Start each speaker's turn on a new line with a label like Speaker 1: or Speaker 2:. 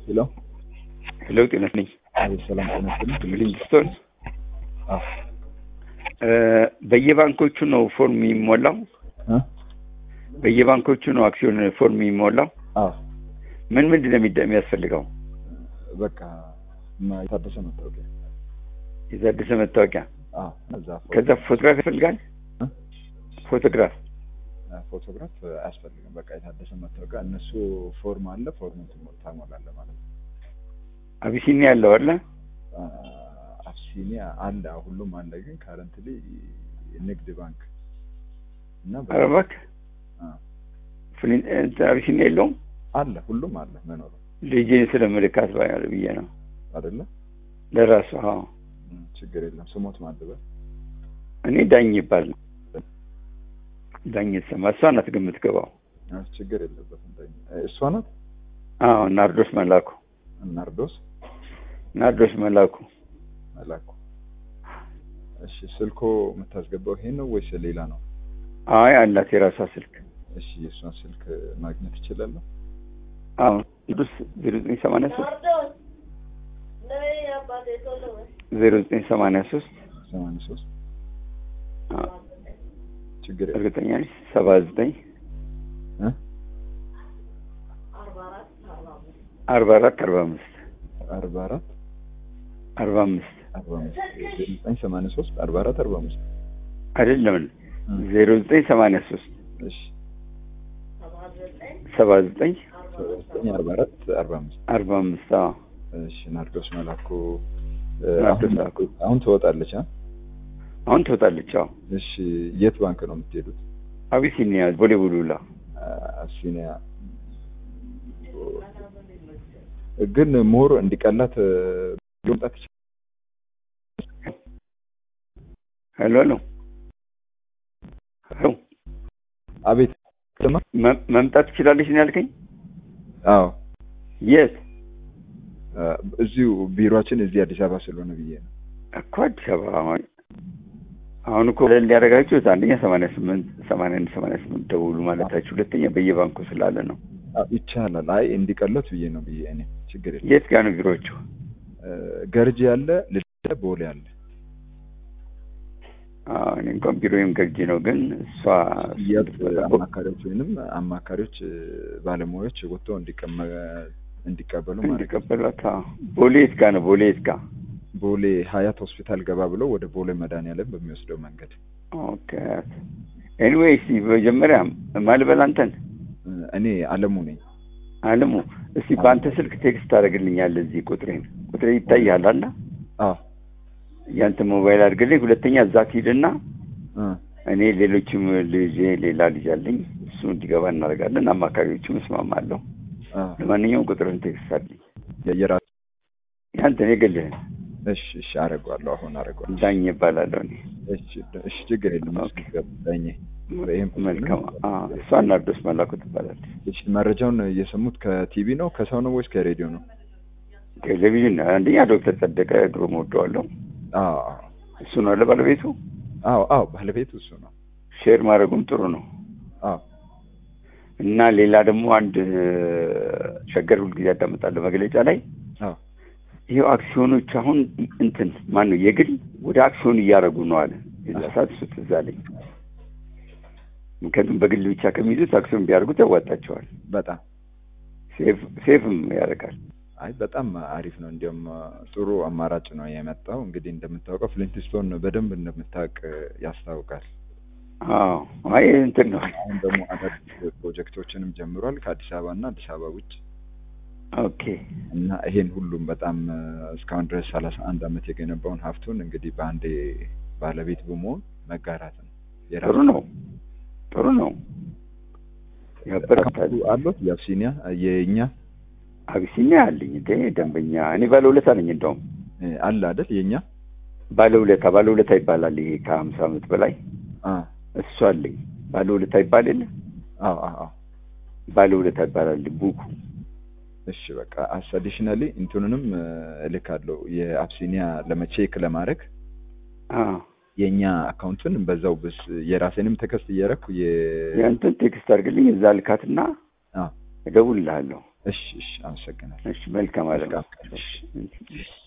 Speaker 1: ሄሎ
Speaker 2: ሄሎ ጤና ይስጥልኝ።
Speaker 1: አቤት፣ ሰላም ጤና ይስጥልኝ።
Speaker 2: ሊንግስቶን
Speaker 1: አዎ
Speaker 2: በየባንኮቹ ነው ፎርም የሚሞላው?
Speaker 1: እ
Speaker 2: በየባንኮቹ ነው አክሲዮን ፎርም የሚሞላው?
Speaker 1: አዎ
Speaker 2: ምን ምንድን ነው የሚደ- የሚያስፈልገው?
Speaker 1: በቃ ማ- የታደሰ መታወቂያ
Speaker 2: የታደሰ መታወቂያ፣
Speaker 1: አዎ እዛ ፎቶ-
Speaker 2: ከዛ ፎቶግራፍ ያስፈልጋል።
Speaker 1: እ?
Speaker 2: ፎቶግራፍ
Speaker 1: ፎቶግራፍ አያስፈልግም። በቃ የታደሰ መታወቂያ እነሱ ፎርም አለ፣ ፎርሙን ትሞ- ታሞላለህ ማለት ነው።
Speaker 2: አቢሲኒያ ያለው አለ።
Speaker 1: አ፣ አብሲኒያ አለ፣ ሁሉም አለ። ግን ካረንትሊ ንግድ ባንክ እና በ-
Speaker 2: ኧረ እባክህ
Speaker 1: አ፣
Speaker 2: ፍሊን- እንትን አቢሲኒያ የለውም።
Speaker 1: አለ፣ ሁሉም አለ መኖሩ
Speaker 2: ልጄን ስለምልካት ባያል ብዬ ነው
Speaker 1: አይደለ?
Speaker 2: ለራሱ። አዎ
Speaker 1: እም፣ ችግር የለም። ስሞት ማድበል
Speaker 2: እኔ ዳኝ ይባል ነው ዳኝ የተሰማ እሷ ናት ግን የምትገባው።
Speaker 1: ችግር የለበትም። ዳኝ እሷ ናት።
Speaker 2: አዎ ናርዶስ መላኩ
Speaker 1: ናርዶስ
Speaker 2: ናርዶስ መላኩ
Speaker 1: መላኩ። እሺ ስልኮ የምታስገባው ይሄ ነው ወይስ ሌላ ነው?
Speaker 2: አይ አላት የራሷ ስልክ።
Speaker 1: እሺ የእሷን ስልክ ማግኘት እችላለሁ?
Speaker 2: አዎ ቅዱስ ዜሮ ዘጠኝ ሰማንያ ሶስት ዜሮ ዘጠኝ ሰማንያ ሶስት
Speaker 1: ሰማንያ ሶስት ችግር የለም።
Speaker 2: እርግጠኛ ነኝ ሰባ ዘጠኝ
Speaker 1: እ?
Speaker 2: አርባ አራት አርባ አምስት
Speaker 1: አርባ አራት
Speaker 2: አርባ አምስት
Speaker 1: አርባ አምስት ዘጠኝ ሰማንያ ሶስት አርባ አራት አርባ አምስት
Speaker 2: አይደለም ዜሮ ዘጠኝ ሰማንያ ሶስት
Speaker 1: እሺ
Speaker 2: ሰባ ዘጠኝ
Speaker 1: ሰባ ዘጠኝ አርባ አራት አርባ አምስት
Speaker 2: አርባ አምስት አዎ
Speaker 1: እሺ ናርዶስ መላኩ እ፣
Speaker 2: ናርዶስ
Speaker 1: አሁን-
Speaker 2: መላኩ።
Speaker 1: አሁን ትወጣለች አ?
Speaker 2: አሁን ትወጣለች። አዎ
Speaker 1: እሺ የት ባንክ ነው የምትሄዱት?
Speaker 2: አቢሲኒያ ቦሌ ቡሉላ
Speaker 1: አሲኒያ ግን ሞር እንዲቀላት እ፣ መምጣት ይችላል።
Speaker 2: ሄሎ ሄሎ ሄሎ
Speaker 1: አቤት ስማ።
Speaker 2: መ- መምጣት ትችላለች ነው ያልከኝ?
Speaker 1: አዎ
Speaker 2: የት
Speaker 1: እ፣ እዚሁ ቢሮአችን እዚህ አዲስ አበባ ስለሆነ ብዬ ነው።
Speaker 2: እኮ አዲስ አበባ አሁን አሁን እኮ ለል ያደረጋችሁት አንደኛ ሰማንያ ስምንት ሰማንያ አንድ ሰማንያ ስምንት ደውሉ ማለታችሁ፣ ሁለተኛ በየባንኩ ስላለ ነው።
Speaker 1: አ፣ ይቻላል። አይ እንዲቀለት ብዬ ነው ብዬ እኔ ችግር የለም።
Speaker 2: የት ጋር ነው ቢሮዎቹ?
Speaker 1: እ፣ ገርጂ ያለ ልደታ ቦሌ አለ።
Speaker 2: አዎ፣ እኔ እንኳን ቢሮዬም ገርጂ ነው፣ ግን እሷ
Speaker 1: የት አማካሪዎች ወይንም አማካሪዎች እ፣ ባለሙያዎች ወጥተው እንዲቀመ እንዲቀበሉ ማለት ነው።
Speaker 2: እንዲቀበሏት። አዎ። ቦሌ የት ጋር ነው? ቦሌ የት ጋር?
Speaker 1: ቦሌ ሀያት ሆስፒታል ገባ ብለው ወደ ቦሌ መድኃኒዓለም በሚወስደው መንገድ
Speaker 2: ኦኬ። ኤኒዌይስ መጀመሪያ ማልበል አንተን
Speaker 1: እ፣ እኔ አለሙ ነኝ።
Speaker 2: አለሙ፣ እስቲ በአንተ ስልክ ቴክስት ታደርግልኛለህ። እዚህ ቁጥሬን ቁጥሬ ይታያል አለ
Speaker 1: አዎ
Speaker 2: ያንተ ሞባይል አድርግልኝ። ሁለተኛ እዛ ትሂድና
Speaker 1: እ፣
Speaker 2: እኔ ሌሎችም ልጄ ሌላ ልጅ አለኝ እሱ እንዲገባ እናደርጋለን። አማካሪዎችም እስማማለሁ።
Speaker 1: አዎ
Speaker 2: ለማንኛውም ቁጥርን ቴክስት አድርግልኝ።
Speaker 1: የየራስ
Speaker 2: ያንተን የግልህን
Speaker 1: እሺ፣ እሺ አደርገዋለሁ። አሁን አደርገዋለሁ።
Speaker 2: ዳኝ ይባላለሁ እኔ።
Speaker 1: እሺ፣ እሺ ችግር የለም።
Speaker 2: ኦኬ።
Speaker 1: ዳኜ ይሄን
Speaker 2: መልካም። አዎ፣ እሷ ናርዶስ መላኩ ትባላለች።
Speaker 1: እሺ፣ መረጃውን የሰሙት ከቲቪ ነው ከሰው ነው ወይስ ከሬዲዮ ነው?
Speaker 2: ቴሌቪዥን አንደኛ ዶክተር ጸደቀ ግሩም ወደዋለሁ።
Speaker 1: አዎ
Speaker 2: እሱ ነው አለ ባለቤቱ።
Speaker 1: አዎ አዎ፣ ባለቤቱ እሱ ነው።
Speaker 2: ሼር ማድረጉም ጥሩ ነው።
Speaker 1: አዎ
Speaker 2: እና ሌላ ደግሞ አንድ ሸገር ሁልጊዜ ያዳምጣለሁ መግለጫ ላይ
Speaker 1: አዎ
Speaker 2: ይሄው አክሲዮኖች አሁን እንትን ማን ነው የግል ወደ አክሲዮን እያደረጉ ነው አለ። የዛ ሰዓት እሱ ትዝ አለኝ። ምክንያቱም በግል ብቻ ከሚይዙት አክሲዮን ቢያደርጉት ያዋጣቸዋል።
Speaker 1: በጣም
Speaker 2: ሴፍ ሴፍም ያደርጋል።
Speaker 1: አይ በጣም አሪፍ ነው። እንዲያውም ጥሩ አማራጭ ነው የመጣው። እንግዲህ እንደምታውቀው ፍሊንትስቶን በደንብ እንደምታውቅ ያስታውቃል።
Speaker 2: አዎ አይ እንትን ነው።
Speaker 1: አሁን ደግሞ አዳዲስ ፕሮጀክቶችንም ጀምሯል ከአዲስ አበባ እና አዲስ አበባ ውጭ
Speaker 2: ኦኬ
Speaker 1: እና ይሄን ሁሉም በጣም እስካሁን ድረስ ሰላሳ አንድ አመት የገነባውን ሀብቱን እንግዲህ በአንዴ ባለቤት በመሆን መጋራት ነው።
Speaker 2: ጥሩ ነው። ጥሩ ነው። ያበረታል።
Speaker 1: አሉት የአብሲኒያ የእኛ
Speaker 2: አቢሲኒያ አለኝ እንደ ደንበኛ እኔ ባለውለታ ነኝ። እንደውም
Speaker 1: እ፣ አለ አይደል የእኛ
Speaker 2: ባለውለታ ባለውለታ ይባላል። ይሄ ከሀምሳ ዓመት በላይ
Speaker 1: አ
Speaker 2: እሱ አለኝ። ባለውለታ ይባል የለ
Speaker 1: አዎ አዎ አዎ
Speaker 2: ባለውለታ ይባላል ቡኩ።
Speaker 1: እሺ በቃ አስ አዲሽናሊ እንትኑንም እ፣ እልካለሁ የአብሲኒያ ለመቼክ ለማድረግ
Speaker 2: አዎ
Speaker 1: የእኛ አካውንትን በዛው ብስ የራሴንም ተከስት እያደረኩ የ
Speaker 2: ያንተን ቴክስት አድርግልኝ እዛ ልካትና
Speaker 1: አዎ
Speaker 2: እደውልልሃለሁ።
Speaker 1: እሺ እሺ አመሰግናለሁ።
Speaker 2: እሺ መልካም አለም
Speaker 1: መልካም ቀን። እሺ።
Speaker 2: እሺ